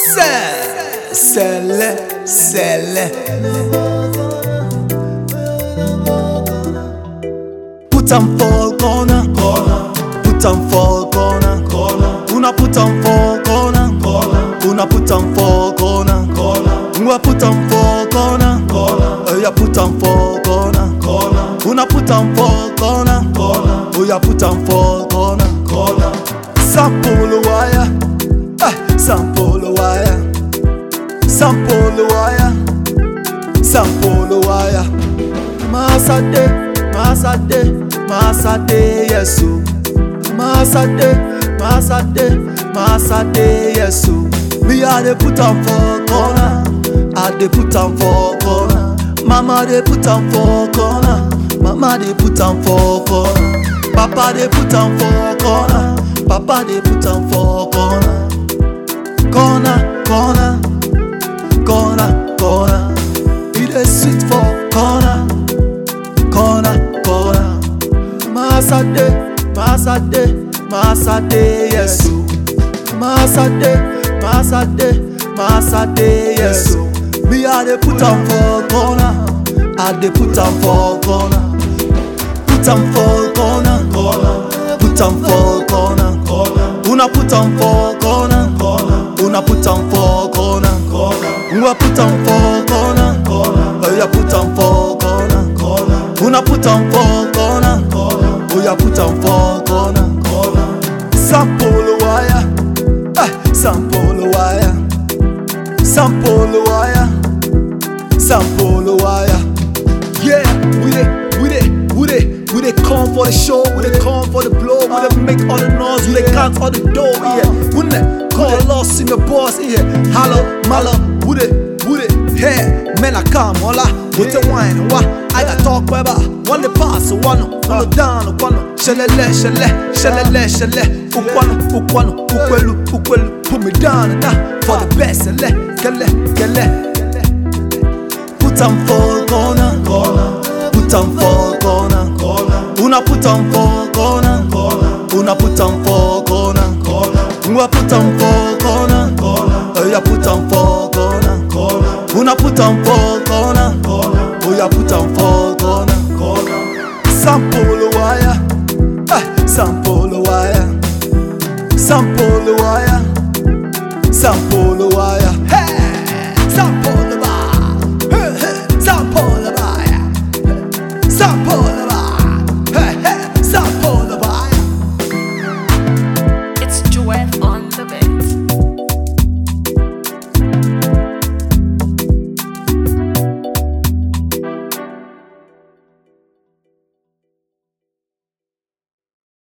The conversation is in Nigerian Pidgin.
C'est, c'est le, c'est le. Put am for corner, corner. Put am for corner, corner. Una put am for corner, corner. Una put am for corner, corner. Una put am for corner, corner. Oh yeah, put am for corner, corner. Una put am for corner, corner. Oh yeah, put am for corner, corner. Sample wire, eh, sample wire, sample wire, sample wire. Masade, Masade, Masade, yes, oh. Masade, Masade, Masade, yes, oh. Me I dey put am for corner, I dey put am for corner. Mama dey put am for corner, Mama dey put am for corner. Papa dey put am for corner, Papa dey put am for corner. Corner, corner, corner, corner. E dey sweet for corner, corner, corner. Masade, Masade, Masade, yes o. Masade, Masade, Masade, yes o. Me I dey put am for corner, I dey put am for corner. Put am for corner, corner. Put am for corner, corner. Una put am for corner, corner. Una put am for corner, corner. Una put am for corner, corner. Oh yeah, put am for corner, corner. Una put am for corner, corner. Oh yeah, put am for corner, corner. Sample wire, eh, sample wire, sample wire, sample wire. Yeah, we dey, we dey, we dey, we dey come for the show, we dey come for the blow, we dey make all the noise, we dey count all the dough, yeah. We dey call us in the boss, yeah. Hello, malo, we dey, we dey, hey, man, I come, hola, with the wine, wa, I got talk, baba, one the pass, one, one down, one, shalele, shale, shalele, shale, ukwano, ukwano, ukwelu, ukwelu, put me down, now, for the best, ele, kele, kele. Put am for corner, corner. Put am for corner, corner. Una put am for corner, corner. Una put am for corner, corner. Una put am for corner, corner. Oh yeah, put am for corner, corner. Una put am for corner, corner. Oh yeah, put am for corner, corner. Sample wire, eh, sample wire, sample wire, sample wire. Hey, sample.